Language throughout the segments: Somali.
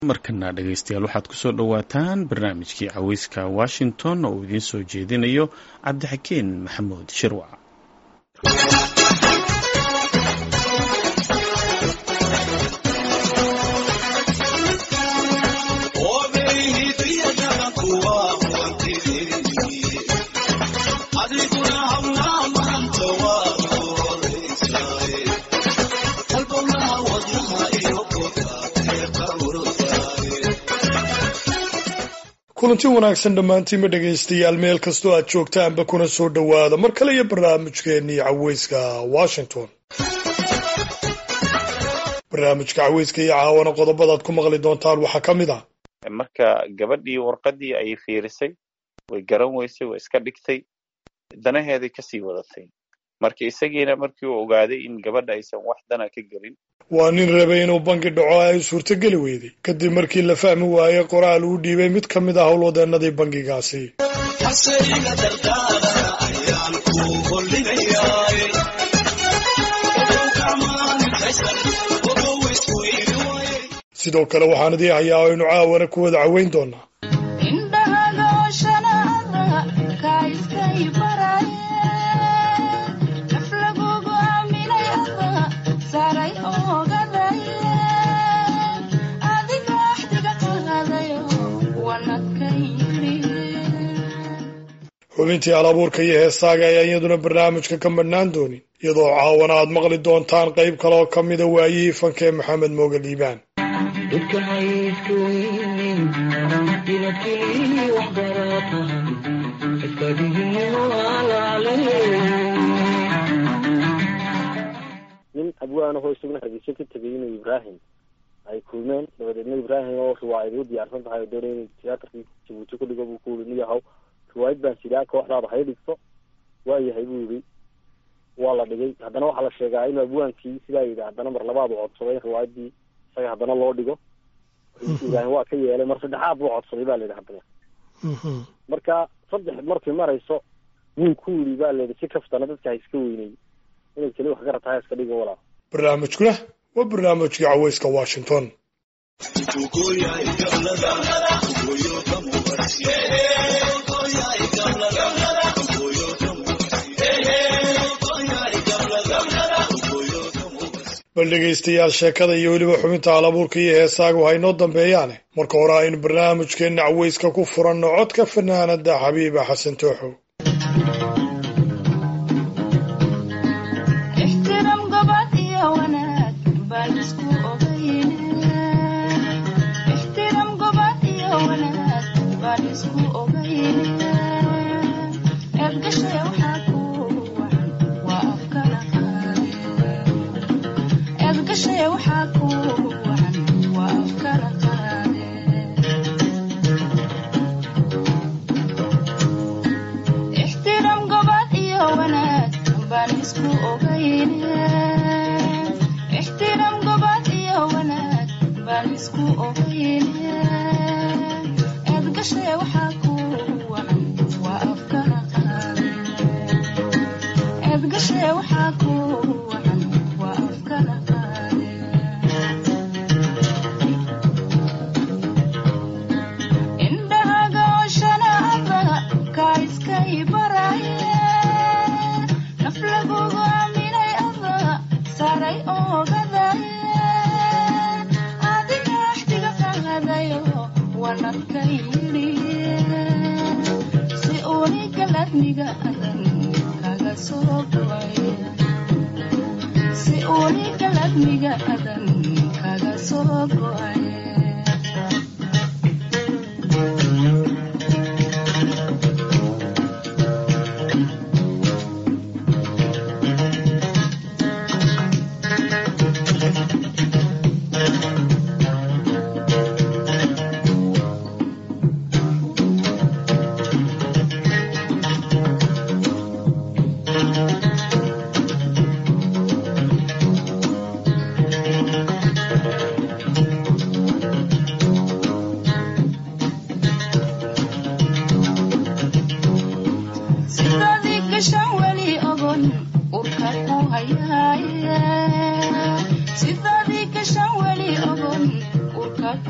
markana dhegaystayaal waxaad kusoo dhowaataan barnaamijkii caweyska washington oo uu idiin soo jeedinayo cabdixakeen maxamuud shirwac kulanti wanaagsan dhammaantiinma dhegaystayaal meel kastoo aad joogtaanba kuna soo dhowaada mar kale iyo barnaamijkeennii caweyska washington barnaamijka caweyska iyo caawana qodobadaad ku maqli doontaan waxaa ka mid ah marka gabadhii warqaddii ayay fiirisay way garan weysay way iska dhigtay danaheeday kasii wadatay marka isagiina markii uu ogaaday in gabadha aysan wax dana ka gelin waa nin rabay inuu bangi dhaco ay suurtogeli weyday kadib markii la fahmi waayey qoraal uu dhiibay mid ka mid ah howlwadeennadii bangigaasi sidoo kale waxaan idii hayaa aynu caawana ku wada caweyn doonaa xubintii alabuurka iyo heesaaga ayaan iyaduna barnaamijka ka madhnaan doonin iyadoo caawana aad maqli doontaan qayb kaleoo ka mida waayihii fanka ee maxamed mooge liibaan nin abwaanahoo isaguna hargeysa ka tegay inuu ibraahim ay kulmeen dabadeedna ibraahim oo riwaayad u diyaarsan tahay oo doonay inuu tiyaatarkii jabuuti ku dhigo buu ku yiri niyahow riwaayad baan sidaa kooxdaada hay dhigto waayahay buu yidhi waa la dhigay haddana waxaa la sheegaa inuu abwaankii sidaa yidhi haddana mar labaad uu codsaday in riwaayadii isaga haddana loo dhigo ibraahim waa ka yeelay mar saddexaad buu codsaday ba la yidhi haddana marka saddex markay marayso wuu ku yidhi ba la yidhi si kaftana dadka ha iska weynay inay keli wax garatahay iska dhigo walaa barnaamijkuna waa barnaamijkii caweyska washington bal dhegaystayaal sheekada iyo weliba xubinta alabuurka iyo heesaagu haynoo dambeeyaane marka hore aynu barnaamijkeenna caweyska ku furanno codka fanaanada xabiiba xasan tooxow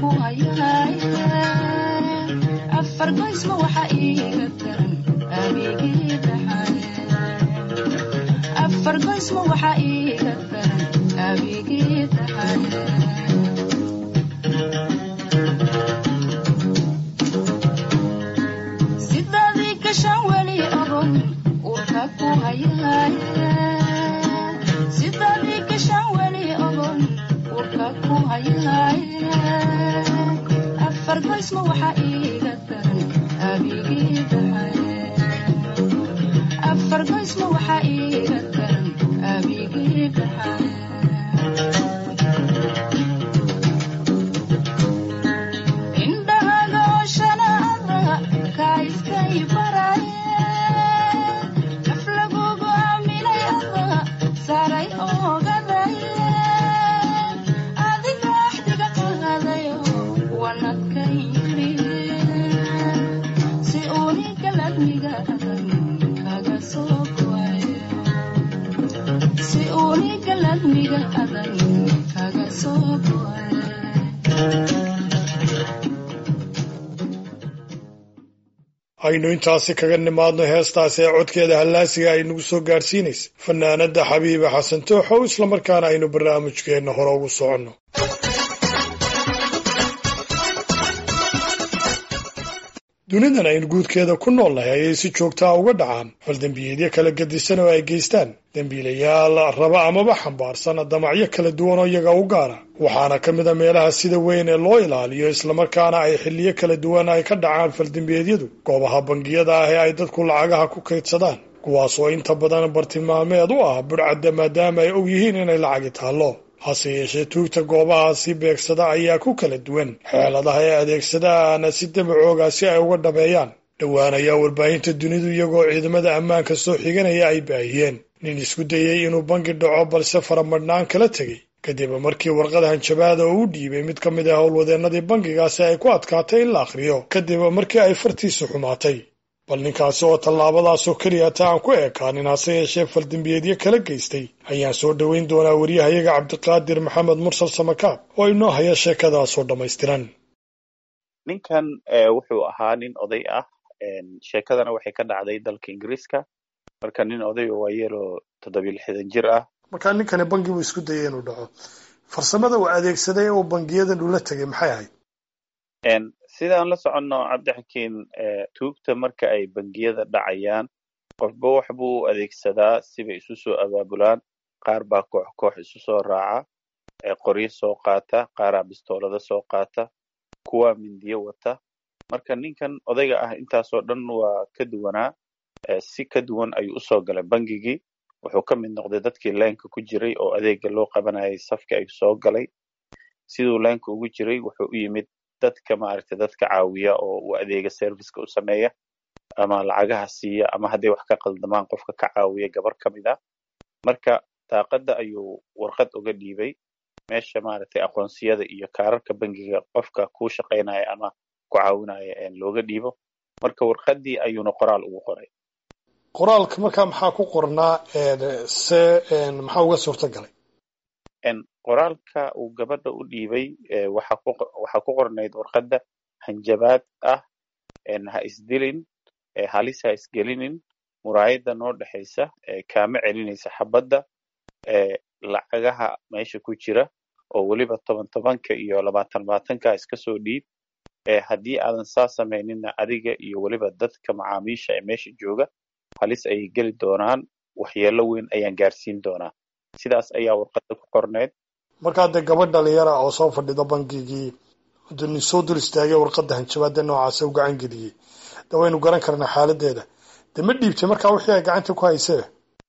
ku hayaay afar goysma waxa iiga daran abigii dhaxaye afar goysma waxa iiga daran abigii dhaxaye sidadii gashaan weli ogon urka ku hayaay sidadii gashaan weli ogon urka ku hayaay afar goysma waxa iiga daran abigii dhaxaye afar goysma waxa iiga daran abigii dhaxaye indhahaga oshanaada kaiskay baraye af lagugu aaminay ada saray ogadaye adiga axdiga qaadayo wanadkay yidhi si unigaladmiga adan kaga soo goayo si unigaladmiga adan kaga soo goayo aynu intaasi kaga nimaadno heestaasi ee codkeeda hallaasiga ay nagu soo gaadhsiinaysa fanaanadda xabiiba xasan tooxow islamarkaana aynu barnaamijkeenna hore ugu soconno dunidan aynu guudkeeda ku noolnahay ayay si joogtaa uga dhacaan faldembiyeedyo kala gedisan oo ay geystaan dembiilayaal raba amaba xambaarsan damacyo kala duwan oo iyaga u gaara waxaana ka mid a meelaha sida weyn ee loo ilaaliyo islamarkaana ay xilliyo kala duwan ay ka dhacaan faldembiyeedyadu goobaha bangiyada ah ee ay dadku lacagaha ku kaydsadaan kuwaas oo inta badan bartilmaameed u ah budhcadda maadaama ay og yihiin inay lacagi taallo hase yeeshee tuugta goobahaasi beegsada ayaa ku kala duwan xeeladaha ay adeegsadaan si damacooga si ay uga dhabeeyaan dhowaan ayaa warbaahinta dunidu iyagoo ciidamada ammaanka soo xiganaya ay baahiyeen nin isku dayey inuu bangi dhaco balse faramadhnaan kala tegey kadib markii warqad hanjabaada oo u dhiibay mid ka mid ah howlwadeennadii bangigaasi ay ku adkaatay in la akhriyo kadib markii ay fartiisu xumaatay bal ninkaasi oo tallaabadaasoo keliya ta aan ku eekaanin hase yeeshee faldembiyeedyo kala geystay ayaan soo dhoweyn doonaa wariyahayaga cabdiqaadir maxamed mursal samakaab oo inoo haya sheekadaasoo dhammaystiran ninkan wuxuu ahaa nin oday ah sheekadana waxay ka dhacday dalka ingiriiska marka nin oday oo waayeeloo toddobiyo lixdan jir ah markaa ninkani bangi buu isku dayay inuu dhaco farsamada uu adeegsaday ee uu bangiyadan ula tegay maxay ahayd sidaan la soconno cabdixakiin tuugta marka ay bangiyada dhacayaan qofba wax buu u adeegsadaa sibay isu soo abaabulaan qaar baa koox koox isu soo raaca qoryo soo qaata qaaraa bistoolada soo qaata kuwaa mindiyo wata marka ninkan odayga ah intaasoo dhan waa ka duwanaa si ka duwan ayuu usoo galay bangigii wuxuu ka mid noqday dadkii leenka ku jiray oo adeega loo qabanayay safka ay soo galay siduu leenka ugu jiray wuxuu u yimid dadka maaragtay dadka caawiya oo u adeega serviceka u sameeya ama lacagaha siiya ama hadday wax ka qaldamaan qofka ka caawiya gabar ka mid ah marka daaqadda ayuu warqad uga dhiibay meesha maaragtay aqoonsiyada iyo kaararka bangiga qofka kuu shaqaynaya ama ku caawinaya looga dhiibo marka warqaddii ayuuna qoraal ugu qoray qoraalka markaa maxaa ku qornaa se maxaa uga suurta galay qoraalka uu gabadha u dhiibay waxaa ku qornayd warqadda hanjabaad ah ha isdilin halis ha isgelinin muraayadda noo dhexaysa kaama celinaysa xabadda lacagaha meesha ku jira oo weliba toban tobanka iyo labaatan labaatanka iska soo dhiib haddii aadan saa samayninna adiga iyo weliba dadka macaamiisha ee meesha jooga halis ayay geli doonaan waxyeello weyn ayaan gaarsiin doonaa sidaas ayaa warqadda ku qorneyd markaa dee gabadh dhalinyara oo soo fadhida bangigii nin soo dul istaagay warqadda hanjabaada noocaasa u gacan geliyey de waynu garan karnaa xaaladeeda de ma dhiibtay markaa wixii ay gacanta ku haysee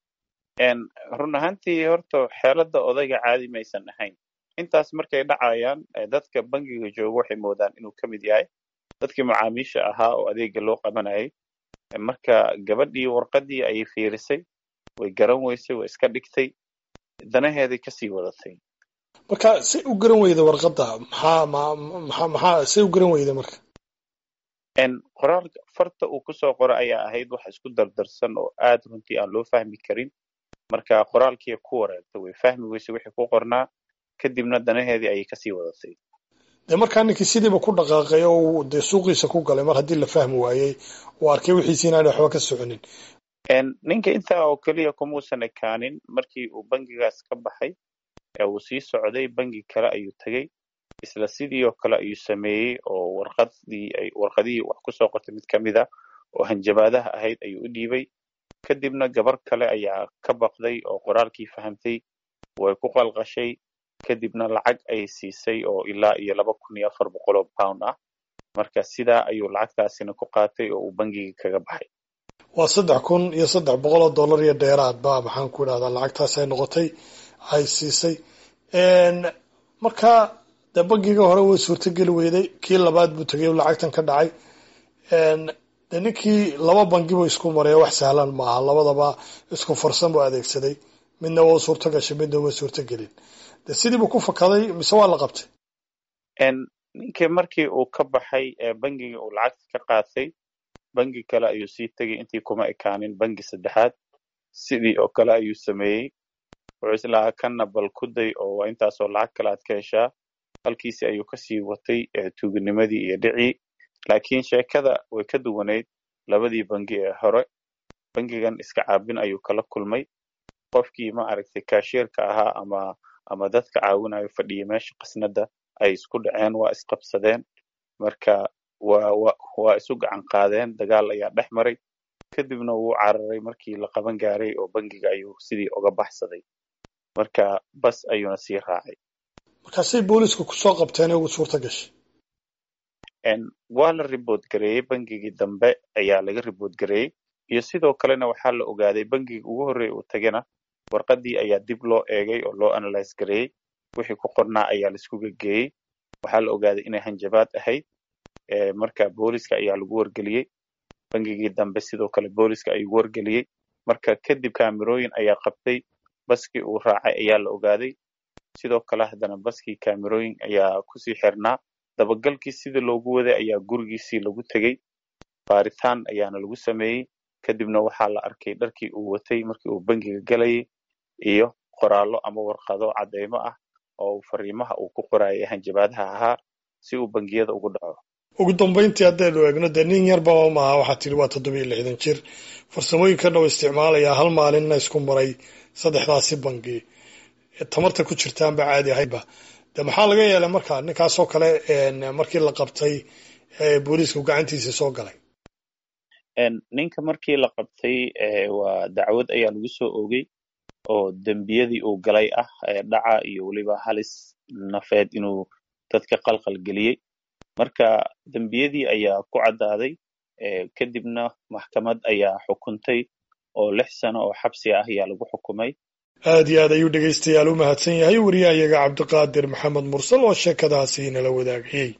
run ahaantii horta xeeladda odayga caadi maysan ahayn intaas markay dhacayaan dadka bangiga jooga waxay moodaan inuu ka mid yahay dadkii macaamiisha ahaa oo adeega loo qabanayay marka gabadhii warqaddii ayay fiirisay way garan weysay way iska dhigtay danaheeday kasii wadatay marka say u garan weyda warqadda maxaa maxaa maxaa say u garan weyda marka qoraalka farta uu kusoo qora ayaa ahayd wax isku dardarsan oo aad runtii aan loo fahmi karin marka qoraalkii ku wareegtay way fahmi weysay wixii ku qornaa kadibna danaheedii ayay kasii wadatay dee markaa ninkii sidiiba ku dhaqaaqay oo uu dee suuqiisa ku galay mar haddii la fahmi waayey uu arkay wixiisi inaan waxba ka soconin ninka intaa oo keliya kumuusan ekaanin markii uu bangigaas ka baxay ee uu sii socday bangi kale ayuu tegey isla sidii oo kale ayuu sameeyey oo warqadii ay warqadihii wax kusoo qortay mid kamid a oo hanjabaadaha ahayd ayuu u dhiibay kadibna gabar kale ayaa ka baqday oo qoraalkii fahamtay way ku qalqashay kadibna lacag ay siisay oo ilaa iyo laba kun iyo afar boqol oo pound ah marka sidaa ayuu lacagtaasina ku qaatay oo uu bangigii kaga baxay waa saddex kun iyo saddex boqol oo dollar iyo dheeraad ba maxaan ku idhahdaa lacagtaas ay noqotay ay siisay marka dee bangiga hore way suurtogeli weyday kii labaad buu tegay o lacagtan ka dhacay de ninkii laba bangi buu isku maray wax sahlan maaha labadaba isku farsan buu adeegsaday midna waa u suurto gashay midna uma suurto gelin de sidiibuu ku fakaday mise waa la qabtay ninkii markii uu ka baxay bangigii uu lacagta ka qaatay bangi kale ayuu sii tegay intii kuma ekaanin bangi saddexaad sidii oo kale ayuu sameeyey wuxuu islahaa kanna bal ku day oo waa intaasoo lacag kale aad ka heshaa halkiisi ayuu kasii watay tuuginimadii iyo dhicii laakiin sheekada way ka duwanayd labadii bangi ee hore bangigan iska caabin ayuu kala kulmay qofkii ma aragtay kaashiirka ahaa ama ama dadka caawinayo fadhiya meesha qasnada ay isku dhaceen waa isqabsadeen marka waa wa waa isu gacan qaadeen dagaal ayaa dhex maray kadibna wuu cararay markii la qaban gaaray oo bangiga ayuu sidii uga baxsaday marka bas ayuuna sii raacay markaasay booliisku kusoo qabteen ugu suurto gashay waa la ribood gareeyey bangigii dambe ayaa laga ribood gareeyey iyo sidoo kalena waxaa la ogaaday bangigii ugu horreeya uu tagana warqadii ayaa dib loo eegay oo loo analyse gareeyey wixii ku qornaa ayaa laisku gegeeyey waxaa la ogaaday inay hanjabaad ahayd marka booliska ayaa lagu wargeliyey bangigii dambe sidoo kale booliska ayuu wargeliyey marka kadib kaamirooyin ayaa qabtay baskii uu raacay ayaa la ogaaday sidoo kale haddana baskii kaamirooyin ayaa kusii xirnaa dabagalkii sidii loogu waday ayaa gurigiisii lagu tegey baaritaan ayaana lagu sameeyey kadibna waxaa la arkay dharkii uu watay markii uu bangiga galayay iyo qoraallo ama warqado cadeymo ah oo fariimaha uu ku qorayay hanjabaadaha ahaa si uu bangiyada ugu dhaco ugu dambayntii haddaynu eegno dee nin yarba maaha waxaa tidhi waa toddobiyo lixdan jir farsamooyinkan oo isticmaalayaa hal maalinna isku maray saddexdaasi bangi tamarta ku jirtaanba caadi ahaydba de maxaa laga yeelay marka ninkaasoo kale markii la qabtay booliisku gacantiisii soo galay ninka markii la qabtay waa dacwad ayaa lagu soo oogay oo dembiyadii uu galay ah dhaca iyo weliba halis nafeed inuu dadka qalqal geliyey marka dembiyadii ayaa ku caddaaday kadibna maxkamad ayaa xukuntay oo lix sano oo xabsi ah ayaa lagu xukumay aad iyo aad ayuu dhegaystayaal u mahadsan yahay wariyahayaga cabdiqaadir maxamed mursal oo sheekadaasi nala wadaagayey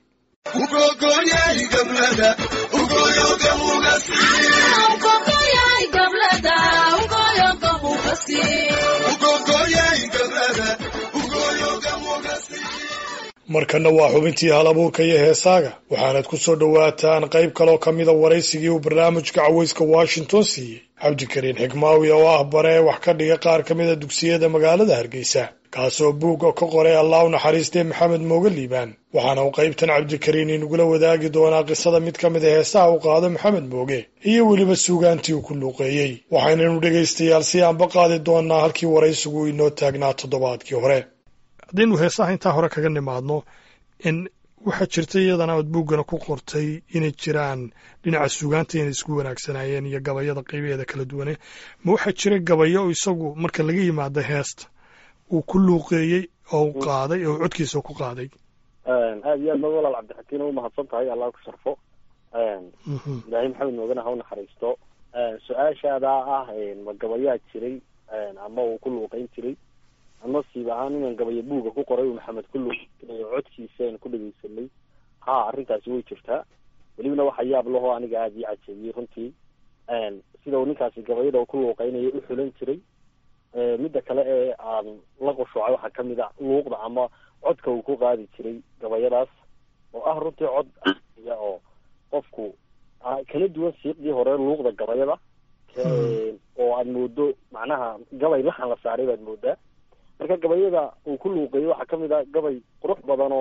markana waa xubintii hal abuurka iyo heesaaga waxaanad ku soo dhowaataan qayb kaloo ka mida waraysigii uu barnaamijka caweyska washington siiyey cabdikariin xikmaawi oo ah bare wax ka dhiga qaar ka mida dugsiyada magaalada hargeysa kaasoo buugga ka qoray allah u naxariistay maxamed mooge liibaan waxaana uu qaybtan cabdikariin inagula wadaagi doonaa qisada mid ka mid a heesaha uu qaado maxamed mooge iyo weliba suugaantii uu ku luuqeeyey waxaynanu dhegaystayaal si aanba qaadi doonaa halkii waraysigu inoo taagnaa toddobaadkii hore haddaynu heesaha intaa hore kaga nimaadno in waxaa jirta iyadana ood buuggana ku qortay inay jiraan dhinaca suugaanta inay isku wanaagsanaayeen iyo gabayada qaybaheeda kala duwane ma waxaa jira gabayo isagu marka laga yimaado heesta uu ku luuqeeyey oo u qaaday oo codkiisa ku qaaday aad iyo aad ma walaal cabdixakiin u mahadsan tahay allah ku sharfo ilaahay maxamed moogana ha u naxariisto su-aashaadaa ah ma gabayaa jiray ama uu ku luuqeyn jiray nasiib ahaan inaan gabayo buuga ku qoray uu maxamed ku luuqeeyo codkiisa aan ku dhegeysanay ha arrintaasi way jirtaa welibana waxa yaab lahoo aniga aada ii cajabiyey runtii sida uu ninkaasi gabayada ku luuqeynaya u xulan jiray midda kale ee aan la qushuucay waxaa kamid a luuqda ama codka uu ku qaadi jiray gabayadaas oo ah runtii cod ya oo qofku kala duwan siiqdii hore luuqda gabayada oo aad moodo macnaha gabay laxan la saaray baad moodaa marka gabayada uu ku luuqeeyey waxaa kamid a gabay qurux badan oo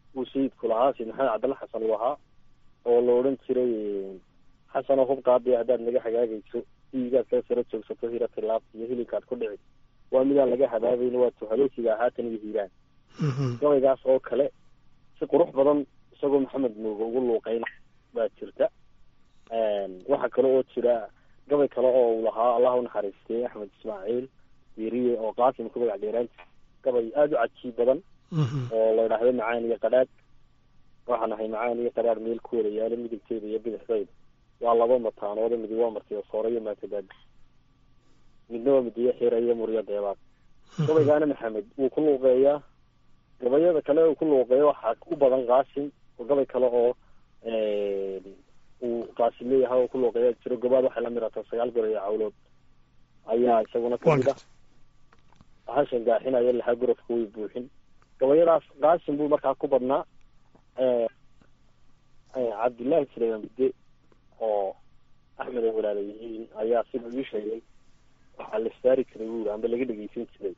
uu sayidku lahaa sayid maxamed cabdalla xasan uu ahaa oo la odhan jiray xasanoo hub qaadaya haddaad naga hagaagayso diigaad kala sara joogsato hira tilaab iyo hilinkaad ku dhici waa midaan laga habaabayna waa tuhaloosiga haatan iyo hiiraan gabaygaas oo kale si qurux badan isagoo maxamed mooge ugu luuqeyna baa jirta waxaa kale oo jira gabay kale oo uu lahaa allah u naxariistay axmed ismaaciil diiriye oo qaasim ku magac dheeraanta gabay aada u cajiib badan oo la idhaahdo macaan iyo qadhaadh waxaan ahay macaan iyo qadhaadh meel ku wada yaalo midigteeda iyo bidixdayda waa laba mataanoode midi waa martiyo soore iyo maatadaada midna waa midiyo xira iyo muryo deebaad gabaygaana maxamed wuu ku luuqeeyaa gabayada kale uu ku luuqeeyo waxaa u badan qaasim oo gabay kale oo uu qaasim leeyahay oo ku luuqeeya jiro gobaad waxay la mirataa sagaal gor iyo cawlood ayaa isaguna kamid ah hashan gaaxinaya lahaa gorofka way buuxin gabayadaas qaasim buu markaa ku badnaa cabdullaahi suleyman bide oo axmed ay walaala yihiin ayaa sida ii sheegay waxaa la saari jiray buuri amba laga dhegeysan jiray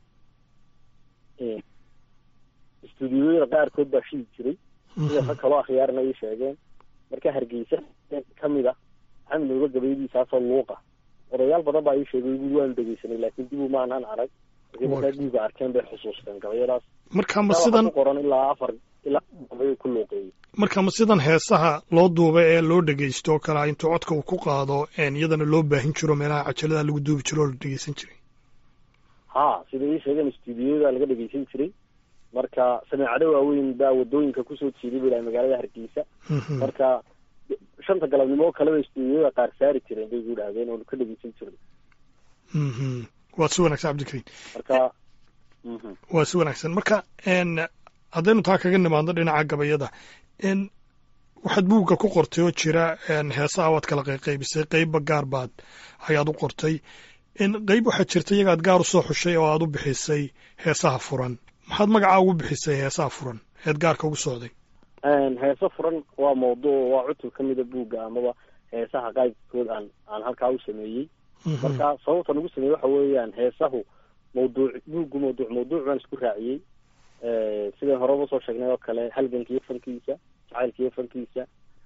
istuudiyoyada qaarkood baa shidi jiray sida rag kaloo akhyaarna ii sheegeen marka hargeysa kamid a axmed nooga gabayadiisaasoo luuqa odayaal badan baa ii sheegay bui waanu dhegeysanay laakiin dib umaanaan arag markaa guuga arkeen bay xusuusteen gabayadaas marka ma sidan ku qoran ilaa afar ilaa gabay ku luuqeeyey marka ma sidan heesaha loo duubay ee loo dhegeysto oo kale intuu codka uu ku qaado iyadana loo baahin jiro meelaha cajalada lagu duubi jiro oo la dhegeysan jiray ha sida ii sheegeen istuudiyoda laga dhegeysan jiray marka sameecado waaweyn baa wadooyinka kusoo jiiday bu ilahay magaalada hargeysa marka shanta galabnimo oo kaleba istuudiyoda qaar saari jireen bay gu idhahdeen oonu ka dhegeysan jirnay waa si wanaagsan cabdikariim marka waa si wanaagsan marka haddaynu taa kaga nimaadno dhinaca gabayada waxaad buugga ku qortay oo jira heesaha waad kala qayqaybisay qeybba gaar baad ayaad u qortay qeyb waxaad jirta iyagaad gaar u soo xushay oo aad u bixisay heesaha furan maxaad magacaa ugu bixisay heesaha furan eed gaarka ugu socday heese furan waa mawduuc waa cutub ka mida buugga amaba heesaha qaybkood aan aan halkaa u sameeyey marka sababta lagu sameeyey waxa weeyaan heesahu mawduuc buuggu mawduuc mawduuc baan isku raaciyey sidai horeba usoo sheegnay oo kale halganka iyo fankiisa jacaylka iyo fankiisa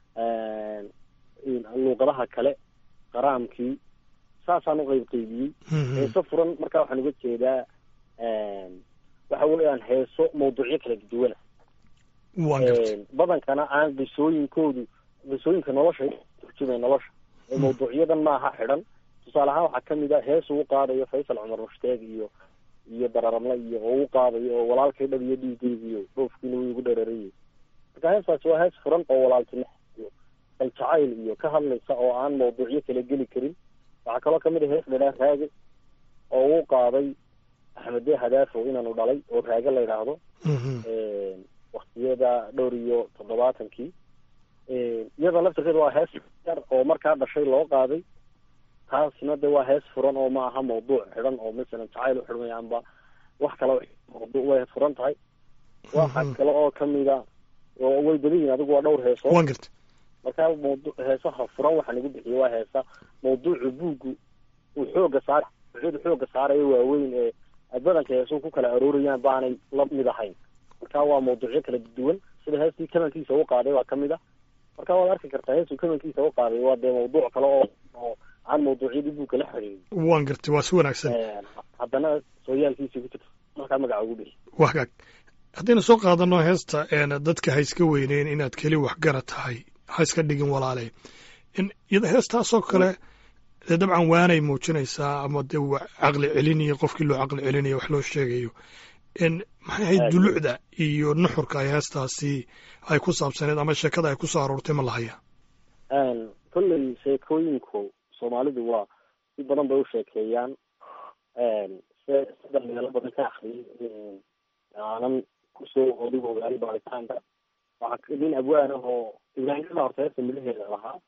luuqadaha kale qaraamkii saasaan u qeyb qeybiyey heeso furan marka waxaan uga jeedaa waxa weeyaan heeso mawduucyo kala duwana badankana aan qisooyinkoodu qisooyinka nolosha turjumay nolosha ee mawduucyadan maaha xidhan tusaale ahaan waxaa kamid a hees uu qaadayo faysal cumar mushtaeg iyo iyo dararamle iyo oo u qaadayo oo walaalkay dhab iyo dhiigeygiyo dhoofkiina wuu igu dherarayay marka heestaasi waa hees furan oo walaaltinimo iyo aljacayl iyo ka hadlaysa oo aan mawduucyo kala geli karin waxaa kaloo kamid a hees dhadhaan raage oo uu qaaday axmede hadaafo inaanu dhalay oo raage la yidhaahdo waktiyada dhowr iyo toddobaatankii iyada laftirkeeda waa hees yar oo markaa dhashay loo qaaday taasna de waa hees furan oo ma aha mawduuc xidhan oo masalan jacayl u xidhmay amba wax kale mawduuc way furan tahay waxa kale oo kamida oo way badan yihin adigu waa dhowr heeso wan garta markaa mawdu heesaha furan waxaa lagu bixiye waa heesa mawduucu buuggu uu xooga saar uxudu xooga saarayo waaweyn ee badanka heesuhu ku kala aroorayaan baanay la mid ahayn marka waa mawduucyo kala duwan sida heestii kamankiisa u qaaday waa kamid a marka waad arki kartaa heestuu kamankiisa u qaaday waa dee mawduuc kale oo oo aan mawduucyadii buugka la xiriirin waan gartay waa si wanaagsan haddana sooyaalkiisii ku jirta markaa magaca ugu bixi waa hagaag haddaynu soo qaadano heesta dadka ha iska weyneyn inaad keli waxgara tahay ha iska dhigin walaale iyada heestaasoo kale dee dabcan waanay muujinaysaa ama dee caqli celinayo qofkii loo caqli celinayo wax loo sheegayo maxay ahayd dulucda iyo nuxurka ay heestaasi ay ku saabsaneed ama sheekada ay ku soo aroortay ma lahaya kolley sheekooyinku soomaalidu waa si badan bay u sheekeeyaan se sida meelo badan ka akriyay aanan kusoo odig ogaali baaritaanka waxaa nin abwaan ah oo ibraahimada horta heesta midaheeda lahaa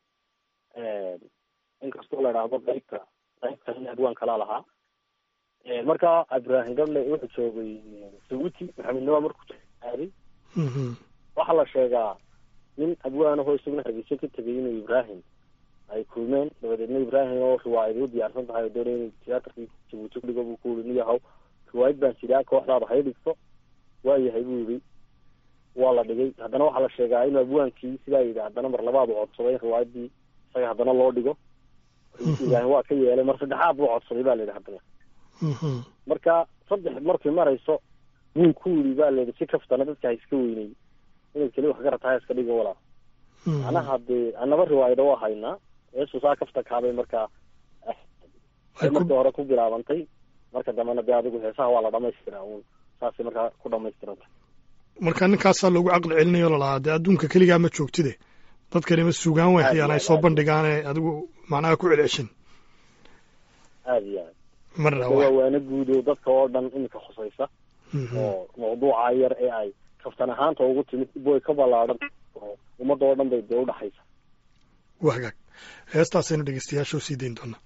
inkastoo la idhaahdo qaybta qaybta nin abwaan kalaa lahaa marka ibraahim gable wuxuu joogay sabuuti maxamednima markuu aaday waxaa la sheegaa nin abwaan ahoo isaguna hargeysa ka tegay inuu ibraahim ay kulmeen dabadeedna ibraahim oo riwaayad u diyaarsan tahay oo doonay inuu tiyaatarkii jabuuti kudhigo buu ku yiri niyahow riwaayad baan sidaa kooxdaada hay dhigto waayahay buu yidhi waa la dhigay haddana waxaa la sheegaa inuu abwaankii sidaa yidhi haddana mar labaad uu codsaday in riwaayadii isaga haddana loo dhigo ibraahim waa ka yeelay mar saddexaad buu codsaday ba la yidhi haddana marka saddex markay marayso wuu ku yidhi ba la yidhi si kaftana dadka ha iska weynay inaad keli wax garatahay iska dhigo walaa macnaha dee anaba riwaayada waa haynaa eesu saa kafta kaabay markaa markii hore ku bilaabantay marka dambena dee adigu heesaha waa la dhamaystiraa uun saasay markaa ku dhamaystiranta marka ninkaasaa loogu caqli celinayo lalahaa dee adduunka keligaa ma joogtide dadkani ma sugaan way hayaan ay soo bandhigaane adigu macnaha ku celceshin aada iyo aad marna waa waana guud oo dadka oo dhan iminka khusaysa oo mawduuca yar ee ay kaftan ahaanta ugu timid boy ka ballaadhan oo ummadda oo dhan bay dee udhaxaysa waa hagaag heestaasaynu dhegeystayaasha u sii dayn doonaa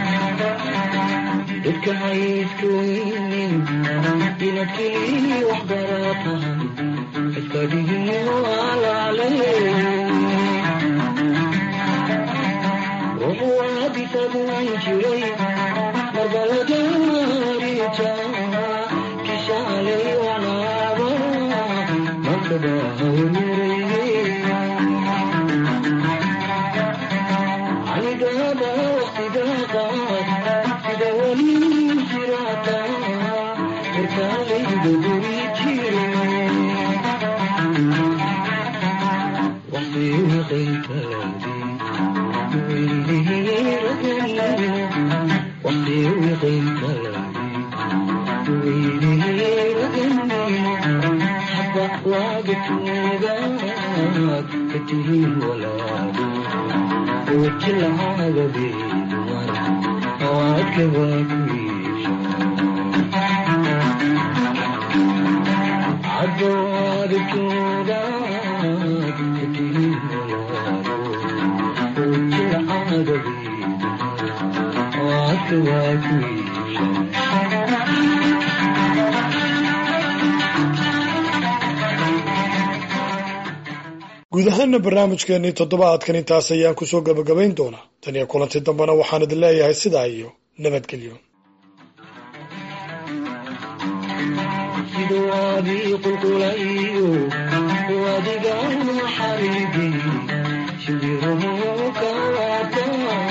dadka haysku weynin inaad keliya wax baratahay iskadihin walaale ruux waadisadan jiray marbalagaarija kishaalay wanaaba mankadahawmiray anigaba waqtiga qaad sida weli jirata markaalayda guri jire waqti wiqaytaadi weylihiiragani waqti wiqaytaadi weylihiiragani haba waaga tuugaad katihiin walaado wajilahaaga beeduwan awaadka waa ku iisha cadooda tuugaad katihiin walaado wajilahaaga beeduwan awaadka waa ku iisha guud ahaana barnaamijkeennii toddobaadkan intaas ayaan kusoo gebagabayn doonaa tan iyo kulanti dambena waxaan idin leeyahay sidaa iyo nabadgelyo siduu adii qulqulayo wadiga xaribi shibiruhu kawata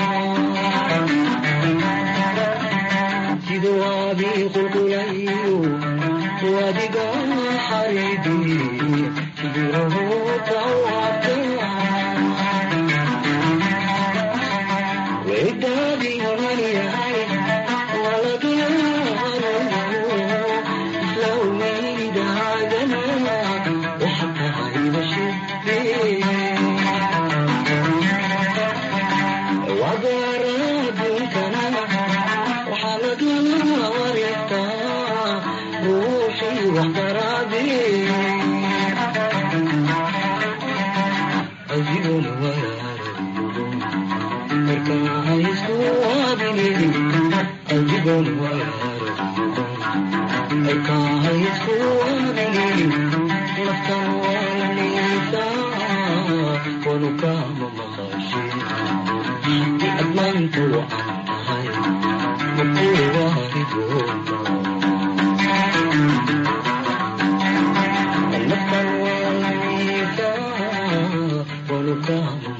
siduu adii qulqulayo wadiga xaribi shibiruhu kawata wedaadi horyahay Come